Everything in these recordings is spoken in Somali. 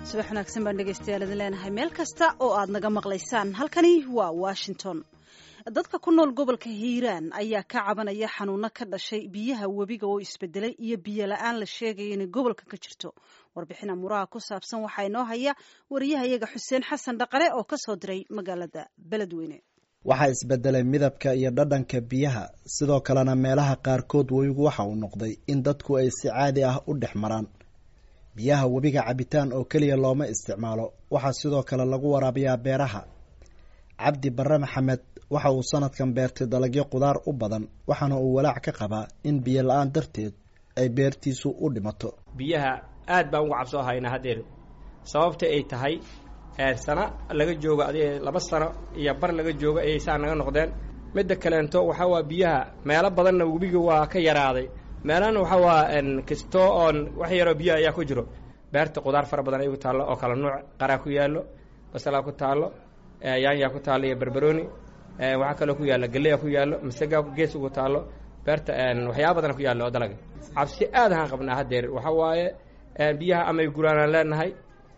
subax wanaagsan baan dhegaystayaal idin leenahay meel kasta oo aad naga maqlaysaan halkani waa washington dadka ku nool gobolka hiiraan ayaa ka cabanaya xanuuno ka dhashay biyaha webiga oo isbedelay iyo biyo la-aan la sheegaya inay gobolka ka jirto warbixin amuraha ku saabsan waxaa inoo haya wariyahayaga xuseen xasan dhaqale oo ka soo diray magaalada beledweyne waxaa isbedelay midabka iyo dhadhanka biyaha sidoo kalena meelaha qaarkood webigu waxa uu noqday in dadku ay si caadi ah u dhex maraan biyaha webiga cabitaan oo keliya looma isticmaalo waxaa sidoo kale lagu waraabiyaa beeraha cabdi barre maxamed waxa uu sanadkan beertay dalagyo qudaar u badan waxaana uu walaac ka qabaa in biyo la-aan darteed ay beertiisu u dhimato biyaha aad baan uga cabsoo haynaa haddeer sababta ay tahay sano laga joogo adi laba sano iyo bar laga joogo ayay saa naga noqdeen midda kaleento waxaa waa biyaha meelo badanna webiga waa ka yaraaday meelana waxaa waa kisto oon wax yaroo biyaha ayaa ku jiro beerta qudaar fara badan ay ku taallo oo kala nuuc qaraa ku yaallo basalaa ku taallo yaanyaa ku taallo iyo barbarooni waxaa kaloo ku yaalla galeya ku yaallo masagaa gees ugu taallo beerta waxyaaba badana ku yaallo oo dalaga cabsi aad ahaan qabnaa haddeer waxaa waaye biyaha amay guraanaan leenahay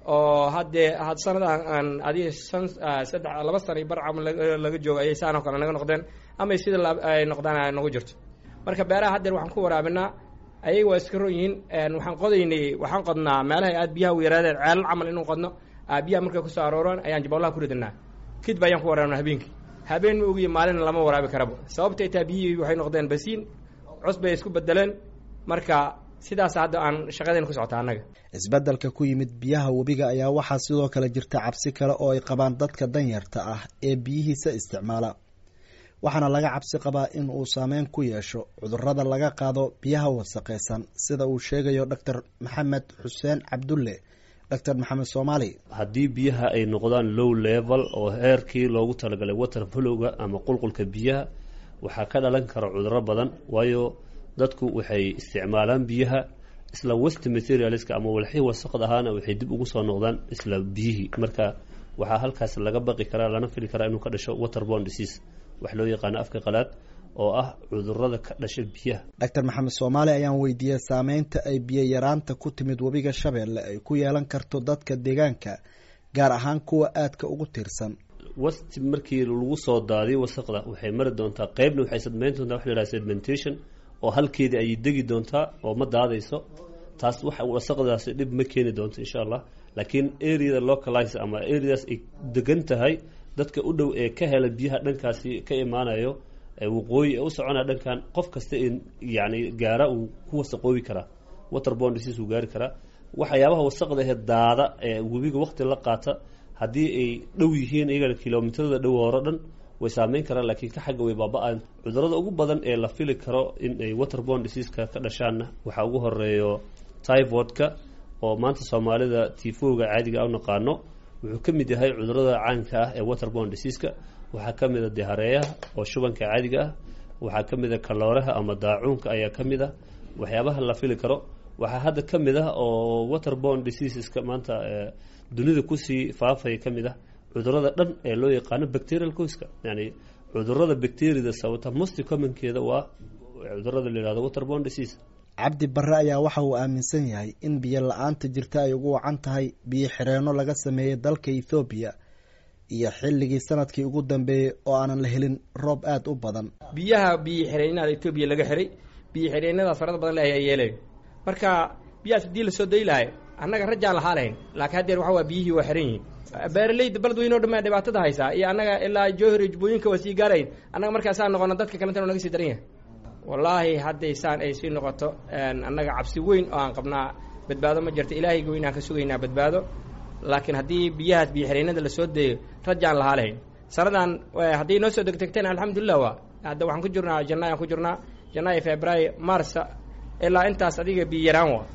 oo haddee had sanadaan aan adiga san saddex laba sana bar camal laga joogo ayay saanoo kale naga noqdeen amay sida ay noqdaan nagu jirto marka beeraha haddeer waxaan ku waraabinaa ayaga waa iska ron yihiin waxaan qodaynay waxaan qodnaa meelaha aad biyaha u yaraadeen ceelal camal inuu qodno biyaha markay kusoo arooraan ayaan jabolaha ku ridanaa kidba ayaan ku waraabinaa habeenkii habeen ma ogiyo maalina lama waraabi karaba sababtay taa biyihii waxay noqdeen basiin cus bay isku bedeleen marka sidaas hadda aan shaqadayna ku socota annaga isbeddelka ku yimid biyaha webiga ayaa waxaa sidoo kale jirta cabsi kale oo ay qabaan dadka danyarta ah ee biyihiisa isticmaala waxaana laga cabsi qabaa in uu saameyn ku yeesho cudurrada laga qaado biyaha wasaqaysan sida uu sheegayo doctor maxamed xuseen cabdulle doctor maxamed soomaali haddii biyaha ay noqdaan low level oo heerkii loogu talagalay water flowga ama qulqulka biyaha waxaa ka dhalan kara cudurro badan waayo dadku waxay isticmaalaan biyaha isla west materialska ama walxii wasaqd ahaana waxay dib ugu soo noqdaan isla biyihii marka waxaa halkaas laga baqi karaa lana fili karaa inuu ka dhasho waterborne disease wax loo yaqaano afka qalaad oo ah cudurada ka dhasha biyaha doctor maxamed soomaali ayaan weydiiyey saameynta ay biyo yaraanta ku timid webiga shabeelle ay ku yeelan karto dadka deegaanka gaar ahaan kuwa aadka ugu tiirsan west markii lagu soo daadiyo wasaqda waxay mari doontaa qeybna waxay sadmeyn doontaa wax la yhaha sedmentation oo halkeedii ayay degi doontaa oo ma daadayso taas wax wasaqdaasi dhib ma keeni doonto insha allah laakiin areada localize ama areadaas ay degan tahay dadka u dhow ee ka hela biyaha dhankaasi ka imaanayo waqooyi ee u soconaya dhankan qof kasta yani gaara uu ku wasaqoobi karaa waterborne disease uu gaari karaa waxyaabaha wasaqda ahee daada ee webiga waqti la qaata haddii ay dhow yihiin iyagana kilomitrada dhow hore dhan way saameyn karaan laakiin ka xagga way baaba-aan cudurada ugu badan ee la fili karo in ay waterborne diseaseka ka dhashaanna waxaa ugu horeeyo typhoidka oo maanta soomaalida tifowga caadiga u naqaano wuxuu ka mid yahay cudurada caanka ah ee waterborne diseaseka waxaa ka mid a dehareeyaha oo shubanka caadiga ah waxaa ka mid a kalooraha ama daacuunka ayaa ka mid ah waxyaabaha la fili karo waxaa hadda ka mid ah oo waterborne diseaseska maanta dunida kusii faafaya ka mid ah cudurada dhan ee loo yaqaano bacterial coiska yani cudurada bacteriada sababta most commonkeeda waa cudurada la yihahdo waterborne disease cabdi barre ayaa waxa uu aaminsan yahay in biyo la-aanta jirta ay ugu wacan tahay biyo xireenno laga sameeyey dalka ethoobiya iyo xilligii sanadkii ugu dambeeyey oo aanan la helin roob aada u badan biyaha biyo xireenada etoobiya laga xiray biyo xireenadaas farada badan le ayaa yeelayo marka biyahaas haddii lasoo dayi lahay annaga rajaan lahaa lahayn laakiin haddeer waxa waa biyihii waa xiran yihiin beeraleyda baled weyn o dhan baa dhibaatada haysaa iyo annaga ilaa jowhar iyo jubbooyinka waa sii gaarayn annaga markaasaa noqono dadka kalentana naga sii daran yahay wallaahi hadday saan ay sii noqoto annaga cabsi weyn oo aan qabnaa badbaado ma jirto ilaahayga weyn aan ka sugaynaa badbaado laakiin haddii biyahaas biyo xireenada lasoo daeyo rajaan lahaa lahayn sanadan hadday noo soo degdegteen alxamdulilah waa hadda waxaan ku jirnaa jannaay aan ku jirnaa janaayo februaayo marsa ilaa intaas adiga biyo yaraan wa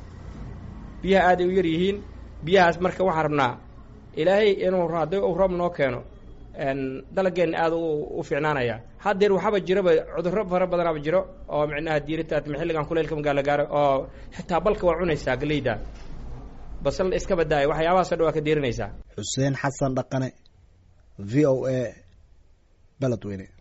biyaha aaday u yar yihiin biyahaas marka waxaan rabnaa ilaahay inuu hadday uu roob noo keeno dalageenna aada u fiicnaanaya haddeer waxaaba jiraba cudurro fara badanaaba jiro oo micnaha diiritaat xilligan kuleylka magaala gaaro oo xitaa balka waa cunaysaa galeyda basal iska badaaya waxyaabahaasoo dhan waa ka diirinaysaa xuseen xasan dhaqane v o a beledweyne